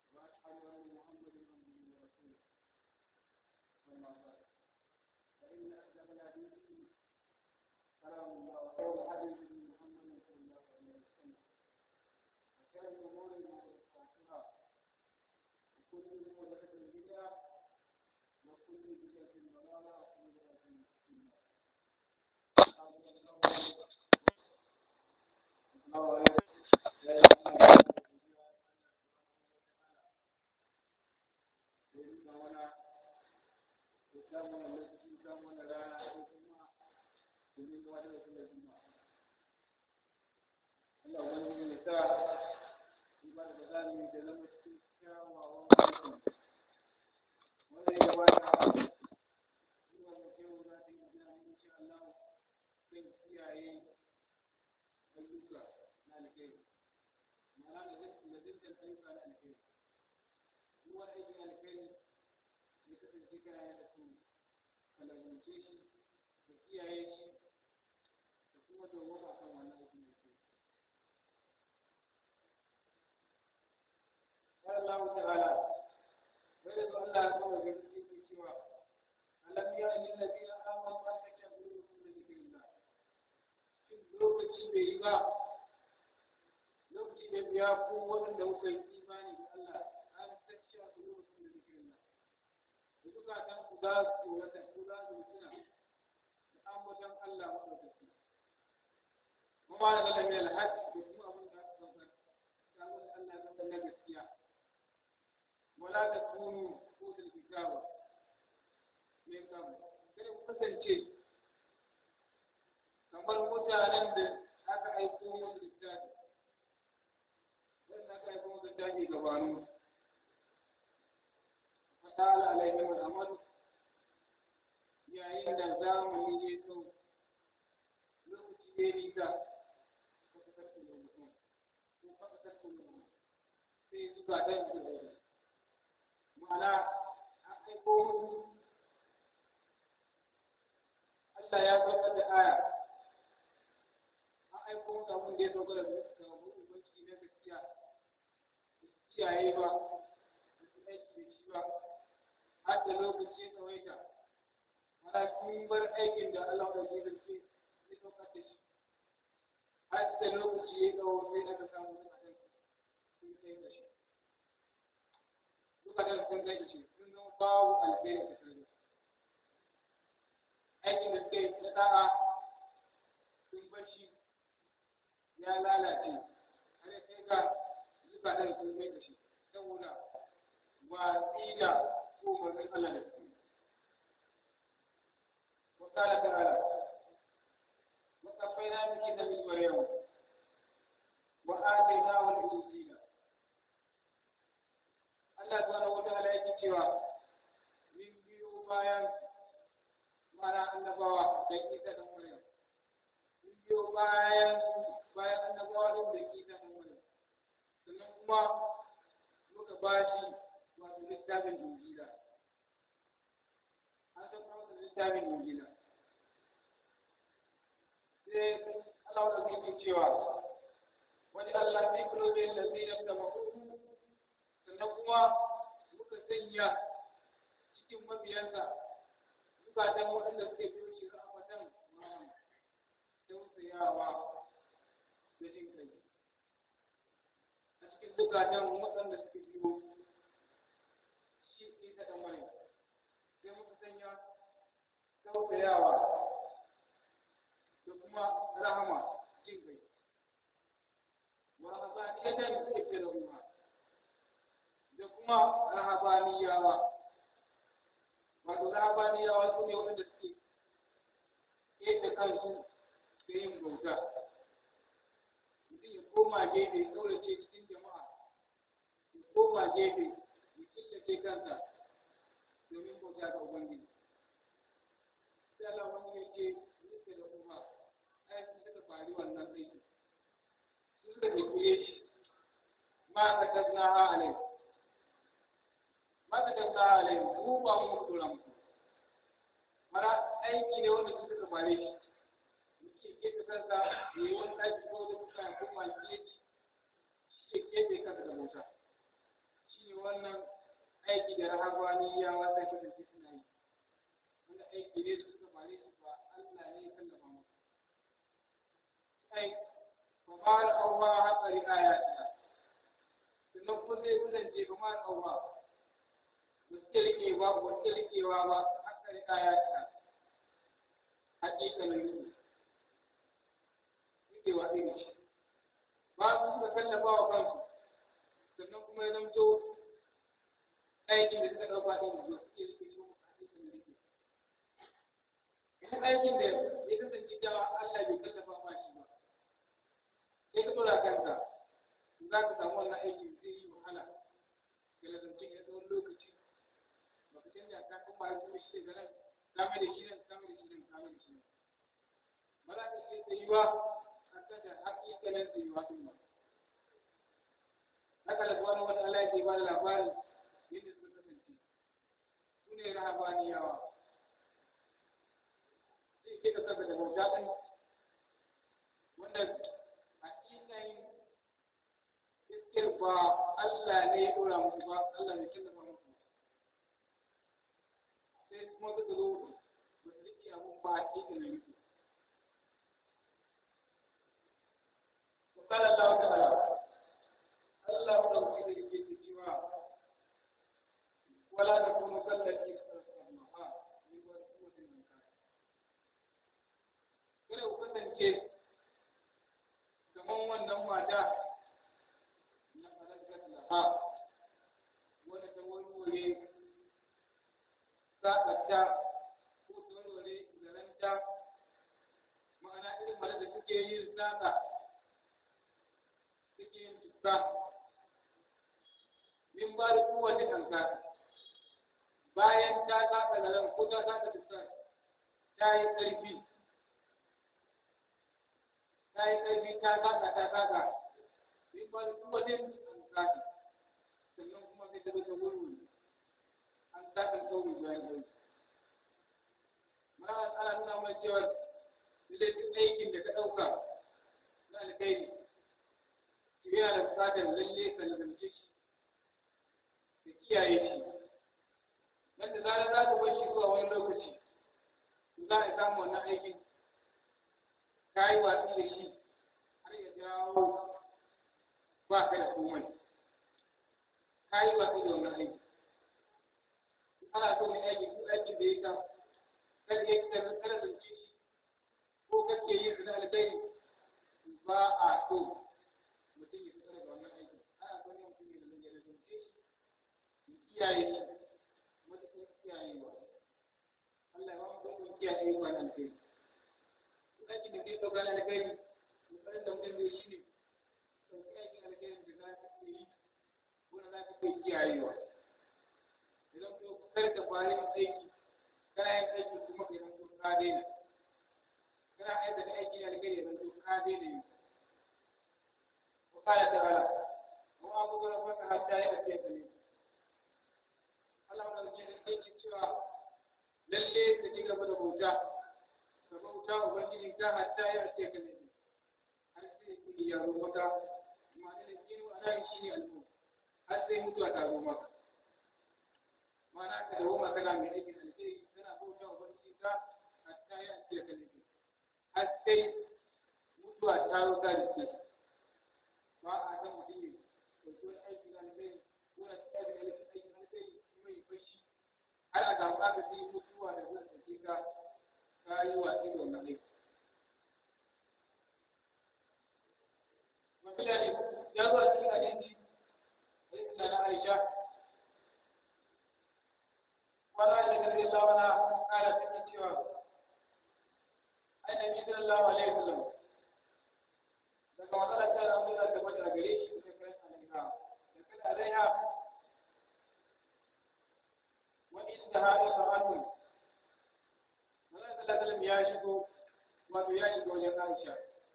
وأشهد أن محمدا عبده ورسوله أما بعد فإن أصدق الحديث كلام الله وخير الحديث محمد صلى الله عليه وسلم وشر الأمور محدثاتها وكل محدثة بدعة وكل بدعة ضلالة وكل ضلالة في النار Allah wani ya sa ibada da zamu yi da zama cikin kyawawan aiki wanda ya gabata zuwa da kyau za ta yi gina insha Allah zai kiyaye ayyuka na alkhairi ma'ana da zintan ayyuka na alkhairi duk wani aikin alkhairi ya kasance kana yin da su kalabunce shi da kiyaye shi da kuma dawwama kan wannan aikin alkhairi قال الله تعالى ويرد الله عز وجل في سوى ألم يأن الذين آمنوا أن تكبروا لذكر الله lokaci bai yi ba lokaci da biya ko waɗanda kuka yi imani da Allah an tacce a su lokacin da zikirin nan da duka kan ku za su wata ku za su tuna da ambaton Allah maɗaukaki kuma da lalami alhaji da kuma abin da aka saukar ta wani Allah ya saukar na gaskiya wala da kunu ko da kitawa min kamu kada ku kasance kamar mutanen da aka aiko musu littafi wanda aka aiko musu littafi gabanu fatala alaihim al'amadu yayin da zamani ya tsawo lokaci ya nisa ka kasar da mutum ko ka kasar da mutum sai zuba dan da zai ma'ana an aiko musu Allah ya saukar da aya aiko musu abin da ya sauka da ubangiji na gaskiya kiyaye ba da su aiki da shi ba har da lokaci ya tsawaita mana sun bar aikin da Allah da zai zarce ya sauka da shi har da lokaci ya tsawo sai aka samu su a sun kai da shi duka da sun kai da shi sun zama babu alheri da sarari aikin da suka yi na da'a sun bar shi ya lalace har ya kai ga zukatan sun mai da shi saboda watsi da umarnin Allah da su. Wakala ta'ala, وقفينا بكتاب مريم وآتيناه الإنجيل Allah subhanahu wa ta'ala yake cewa min biyo bayan mana annabawa da isa da Maryam min biyo bayan bayan annabawa din da isa da Maryam sannan kuma muka bashi wato littafin injila an san kuma da littafin injila sai Allah da yake cewa wani Allah zai kuro da lalzina da mahudu sannan kuma muka sanya cikin mabiyansa zukatan waɗanda suke biyo shi rahmatan tausayawa da jin kai a cikin zukatan waɗanda suke biyo shi isa da mare sai muka sanya tausayawa da kuma rahama jin kai wa habaniyatan suke da ruwa da kuma rahabaniyawa wato rahabaniyawa su ne waɗanda suke yadda kansu da yin bauta mutum ya koma gefe ya kaurace cikin jama'a ya koma gefe ya killace kansa domin bauta ga ubangiji sai Allah wani ya ce nufi da kuma ai sun suka fari wannan aiki sun suka tafiye shi ma ka tasna ha alai maka da sa alai mu ba mu turan ku mara aiki ne wanda suka bare shi muke gefe kansa da yi wani ɗaki ko da kuka kuma gefe shi ke gefe kansa da mota shi ne da rahabaniyawa sai kasance suna yi wanda aiki ne da suka fare shi ba Allah ne ya kallafa musu ai fa ma al-awwa hatsari ayatiha sannan kuma zai kasance ba ma al-awwa ba su rike ba ba su rikewa ba hatsari ayatiha hakikalin su rikewa irin shi ba su suka kallafa wa kansu sannan kuma ya zamto aikin da suka ɗauka ɗin da suke rike shi hakikalin rike duk aikin da ya kasance cewa Allah bai kallafa ma shi ba sai ka tura kanka za ka samu wannan aikin zai yi wahala ga lazanci ya tsawon lokaci ba ka canja ka kuma ya zuwa shi daga nan kame da shi nan kame da shi nan kame da shi nan ba za ka iya tsayuwa a kan da hakikalin tsayuwa ɗin ba haka da wani wani Allah ya ke ba da labarin yadda suka kasance su ne rahabaniyawa zai ke ka saka da bauta ɗin wanda hakikanin gaskiyar ba Allah ne ya ɗora musu ba Allah ne tallafa musu sai kuma suka zo ba su riƙe abun ba hakikanin yake وقال الله تعالى الله ɗauki da yake cewa ولا تكونوا كالتي استرسلناها من قوة من كان kada ku kasance kamar wannan mata na falakar laha wadda ta warware saƙarta ko ta warware zaranta ma'ana irin mara da suke yin saƙa suke yin tuka min ba da kowace kanka bayan ta saƙa zaren ko ta saƙa tuka ta yi ƙarfi ta yi ƙarfi ta saka ta saka in ba da kuma din an saka sannan kuma sai ta ta wuri an saka sauri bayan ɗauki mana ana nuna mana cewa lallai duk aikin da ka ɗauka na alkhairi shi yana da buƙatar lalle ka lazance shi ka kiyaye shi nan da zarar za ka bar shi zuwa wani lokaci za a samu wannan aikin ka yi watsi da shi har ya jawo ba ka da komai ka yi watsi da wannan aiki ana so mai aiki ko aikin da ya ka kada ya kada kada zance shi ko kake yin su da alkhairi ba a so mutum ya fitar da wannan aiki ana so ne mutum ya zance da zance shi ya kiyaye shi matuƙar kiyayewa Allah ya ba mu ɗaukar kiyaye wa nan kai aikin da ke ɗauka na alkhairi kokarin da mutum zai shi ne ɗauki aikin alkhairin da za ka yi wanda za ka kai kiyayewa idan ko kar ka fara yin aiki kana yin aiki kuma ka zanto ka daina kana aikata aikin alkhairi ya zanto ka daina yi وقال تعالى وأبو ربك حتى يأتي اليقين Allah wannan ke da yake cewa lalle ka ci gaba da bauta ka bauta ubangiji ta hatta ya ce ka ne har sai kudi ya zo maka ma'ana da kinu ana shi ne almu har sai mutuwa ta zo maka ma'ana ka dawo maka kana mai aikin alheri kana bauta ubangiji ta hatta ya ce ka ne har sai mutuwa ta zo ta rike ba a san mutum ne ɗauki wani aikin alheri ko na tsari aikin alheri kuma ya fashi har a samu aka sai mutuwa da zai ɗauke ka ka yi watsi da wannan aiki. Mafila ne, ya zo a cikin hadisi, hadisi na na Aisha, wani Aisha ta zai lawana ƙara cikin cewa, aina bi sallallahu alaihi wasallam daga matsalar ta zama da ta bata gare shi da kan alaiha da kan alaiha wa inda ha isa'atun Manzon sallallahu alaihi ya shigo wato ya shigo wajen Aisha.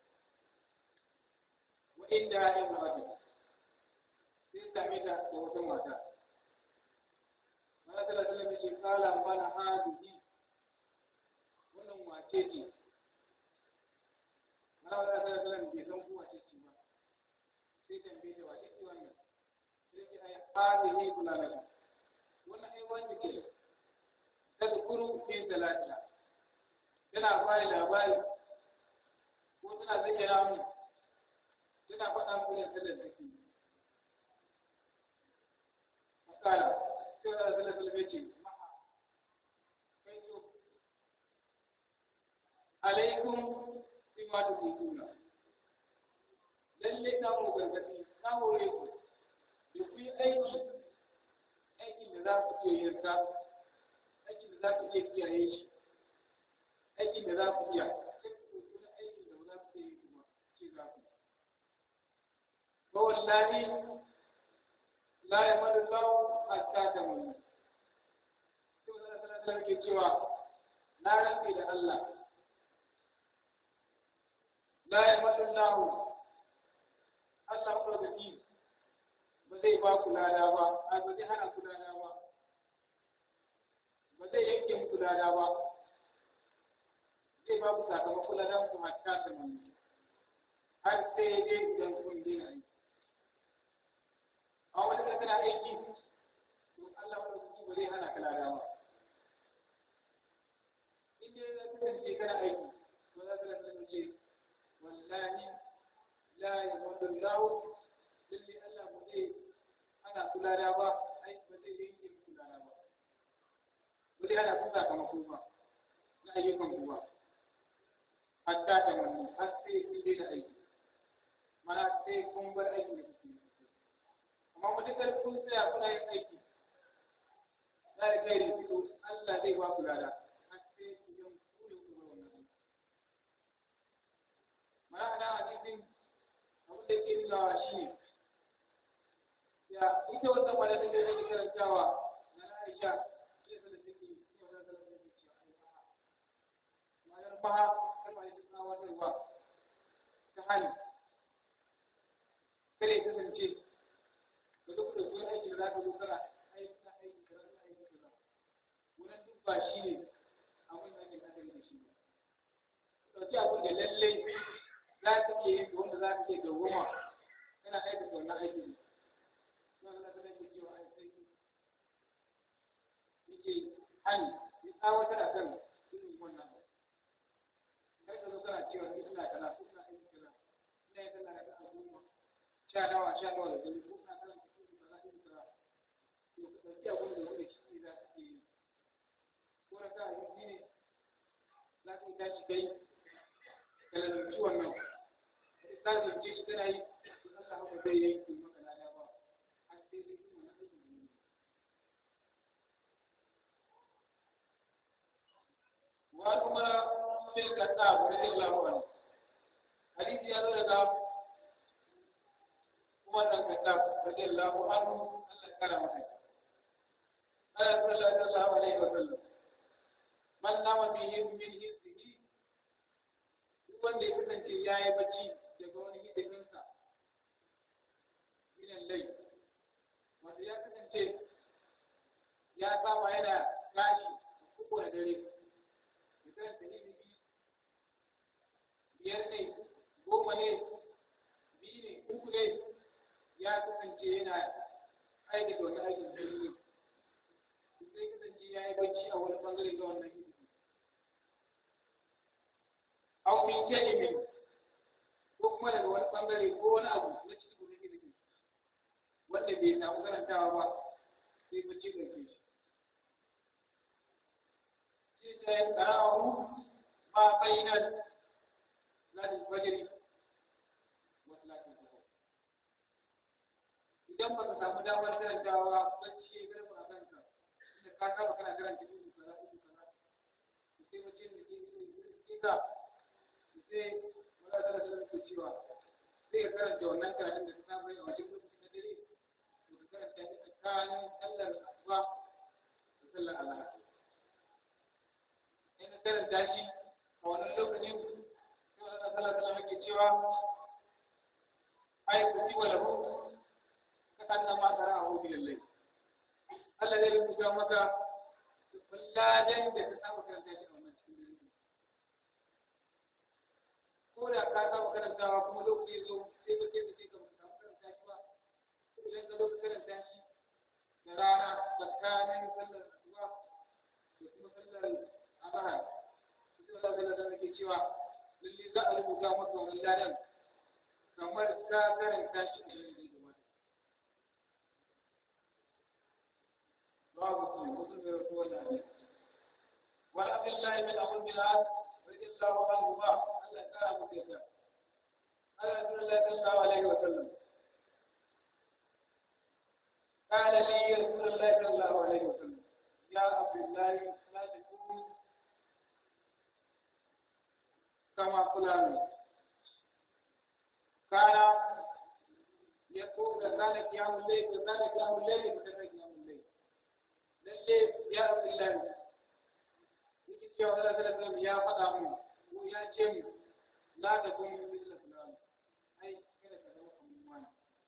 Wa inda ya yi ma'adu. Sai same ta da wata mata. Manzon sallallahu alaihi ya ce kala mana hadihi. Wannan wace ce? Manzon sallallahu alaihi bai san ko wace ce ba. Sai tambaye ta wace ce wannan? Sai ce ai hadihi kula da wannan wanda ke tadkuru fi salatiha tana bani labari ko tana zayyana mu tana faɗa mu da sallar da ke makala sai da sallar sallar ce kai so alaikum bima tukuna lalle na mu gargadi na hore ku da ku yi aiki aikin da za ku iya yin sa aikin da za ku iya kiyaye shi aikin da za ku iya kuma aikin da ba za ku iya yi kuma ce za ku ba wallahi la ya madu lau hatta ta mun sai wannan sanar ke cewa na rantsi da Allah la ya madu lau Allah maɗaukaki ba zai ba ku lada ba, a ba zai hana ku lada ba, ba zai yanke muku lada ba, zai ba ku sakamakon ladan ku hatta ta mani, har sai dai idan kun daina aiki. A wani da kana aiki, to Allah maɗaukaki ba zai hana ka lada ba. In dai za ka kasance kana aiki, to za ka kasance wallahi la yamdu lahu lalle Allah ba zai ana kula da ba ai ba zai yanke kula da ba ba zai ana kusa kama ku ba na ayyukan ku ba hatta ta manni har sai kun daina aiki mana sai kun bar aiki da kuke amma mutukar kun tsaya kuna yin aiki za a kai rikito Allah zai ba ku lada har sai ku yi ku ne ku bar wannan aiki mana ana hadisin abin da ke nunawa shi ne ya ita wannan malaka da take karantawa na Aisha ke da take yi wannan da take cewa ai ba malar baha kai mai tsawa da ruwa ta hali kare ta zance da duk da zuwa aiki da za ka zo kana aiki na aiki da na aiki da wannan duk ba shi ne abin da ake hadari da shi dauki abin da lallai za ka iya yin wanda za ka iya dawoma kana aiki da wannan aiki ne na na sanar da cewa ai sai yake hani ya tsawatar a kan irin wannan kar ka zo kana cewa ni ina kaza ko ina aiki kaza ina yin sallah da goma sha nawa sha nawa da dare ko ina kaza ko ina kaza ina kaza to ka dauki abin da wanda shi ne za ka iya yi ko na ka abinci ne za ka yi tashi kai ka lalunci wannan ka lalunce shi kana yi to Allah ba zai yanke maka lada ba har sai dai kuma na aiki ne وعمر في الكتاب رضي الله عنه حديث يا رجل عمر الكتاب رضي الله عنه الله كرمه قال صلى الله عليه وسلم من نام به من حزبه wanda ya kasance ya yi bacci daga wani hidiminsa minan lai wanda ya kasance ya saba yana tashi kowane dare misalin da ilimi biyar ne goma ne biyu ne uku ne ya kasance yana aikata wani aikin jirgi sai kasance ya yi bacci a wani bangare ga wannan ilimi au min kelimin ko kuma daga wani bangare ko wani abu na cikin wani ilimi wanda bai samu karantawa ba sai bacci ɗauke shi سيقرأه ما بين صلاة الفجر وصلاة الظهر idan ba ka samu damar karantawa bacci ya garba a kanka inda ka saba kana karanta ibu kaza ibu kaza to sai bacci da ke ke ka sai wala da da ke cewa sai ka karanta wannan karatun da ka saba yi a wajen lokacin na dare to ka karanta shi tsakanin sallar asuba da sallar azhar in karanta shi a wannan lokacin sai wani sallah sallah yake cewa ai ku ci wala hu ka kanna ma tara a hobi lallai Allah zai rubuta maka kulladen da ka saba karanta shi a wannan cikin dare ko da ka saba karantawa kuma lokaci ya zo sai ka ce ka ce ka samu karanta shi ba idan ka zo ka karanta shi da rana tsakanin sallar asuba da kuma sallar azhar sai Allah sallallahu alaihi wasallam cewa lalle za a rubuta maka wannan ladan kamar ka karanta shi da yanzu da wata babu su mutum da rasu wannan ne wani abin lahi min abin bilal radi Allah wa anhu ba Allah ya kara muku yadda Allah sallallahu sallallahu alaihi wa sallam قال لي رسول الله صلى الله عليه وسلم يا عبد الله لا تكون كما فلان كان يقول كان قيام الليل وكان قيام الليل وكان قيام الليل lalle ya abdullahi yake cewa Allah sallallahu alaihi ya faɗa mu ko ya ce mu la ta kun min misla fulan ai kada ka zama kamar wani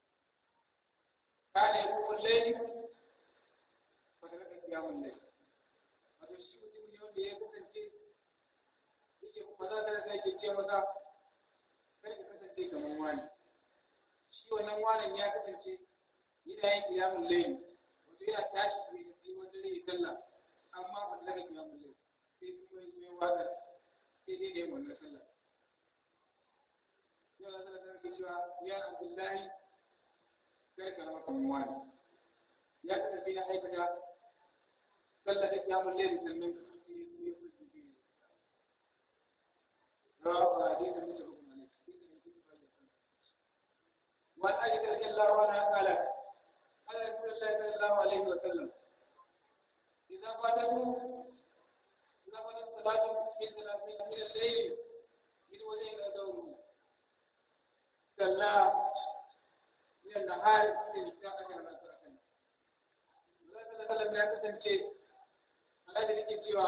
kana yi kuma laili ba ta raka kiyamun laili wato shi mutum ne wanda ya kasance yake kuma za ta raka yake ce masa kai ka kasance kamar wani shi wannan wanan ya kasance yana yin kiyamun laili wato yana tashi ne sai wanda zai yi sallah amma ba ta raka kiyamun laili sai kuma yi mai wadar sai dai dai wannan sallah yau da sallah ta rake cewa ya abdullahi kar ka zama kamar wani ya kasance na aikata sallah da kiyamun laili sannan رواه حديث متفق عليه وعن عائشة رضي الله عنها قالت قال رسول الله صلى الله عليه وسلم إذا فاتته إذا فاتت صلاة من ثلاثين من الليل من وجهنا دوره صلى من النهار من الساعة أجر ما تركنا الله صلى الله عليه وسلم ya kasance Allah da yake cewa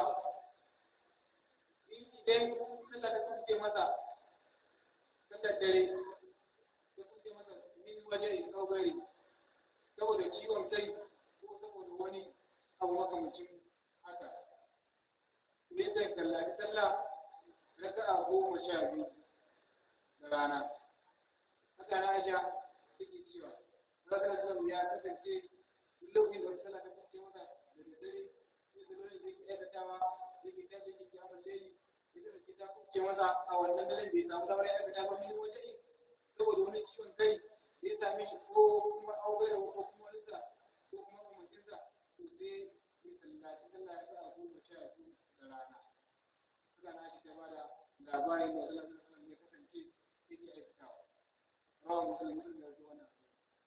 idan sallah da kuke masa sallar dare da kuke masa min waje kaugari saboda ciwon kai ko saboda wani abu makamacin haka ne zai kallaci sallah raka'a goma sha biyu da rana haka na aisha take cewa zakar sallam ya kasance lokacin da sallah ta kuke masa da dare sai da dole zai aikatawa zai tashi da kiyamar laili idan da ta kuke masa a wannan daren bai samu damar ya aikata ba mini waje saboda wani ciwon kai da ya same shi ko kuma aure ko kuma rinsa ko kuma umarcinsa to sai ya sallaci sallah ya sa goma sha biyu da rana suka na shi ta ba da labarin da Allah sallallahu ya kasance yake aikatawa rawa musulmi da zuwa wannan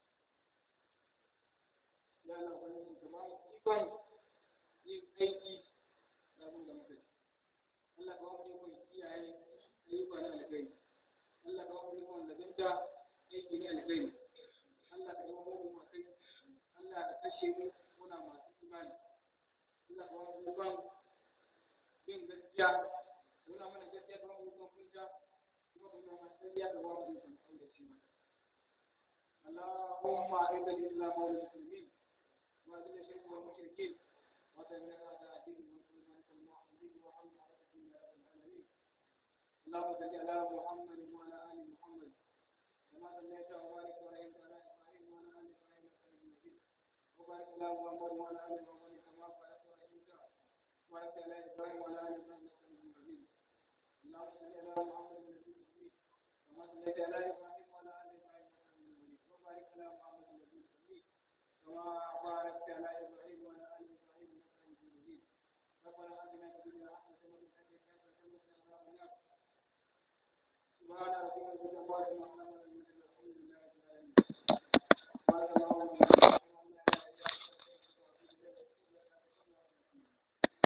ya Allah wani kamar ikon yin aiki da abin da muka ci Allah ka wani ikon kiyaye ayyuka na alkhairi Allah ka wani ikon lazimta aiki na alkhairi Allah ka yi wani mu kai Allah ka kashe mu muna masu imani Allah ka wani ikon yin gaskiya muna mana gaskiya ka wani ikon kunta kuma kuma masu gaskiya ka wani ikon kaurace mata اللهم أعز الإسلام والمسلمين وأذل الشرك والمشركين وتمنع أعداء الدين والمسلمين والموحدين وحمد على الدين يا رب العالمين اللهم صل على محمد وعلى ال محمد كما صليت وبارك وانعمت على ابراهيم وعلى ال ابراهيم انك حميد مجيد وبارك على محمد وعلى ال محمد كما باركت وانعمت وبارك على ابراهيم وعلى ال ابراهيم انك حميد مجيد اللهم صل على محمد النبي الامي كما صليت على ابراهيم وعلى ال ابراهيم انك حميد مجيد وبارك على محمد النبي الامي كما باركت على ابراهيم وعلى ال ابراهيم انك حميد مجيد ربنا اتنا في الدنيا حسنه وفي الاخره حسنه وقنا عذاب النار سبحان ربك رب العزة عما يصفون والحمد لله رب العالمين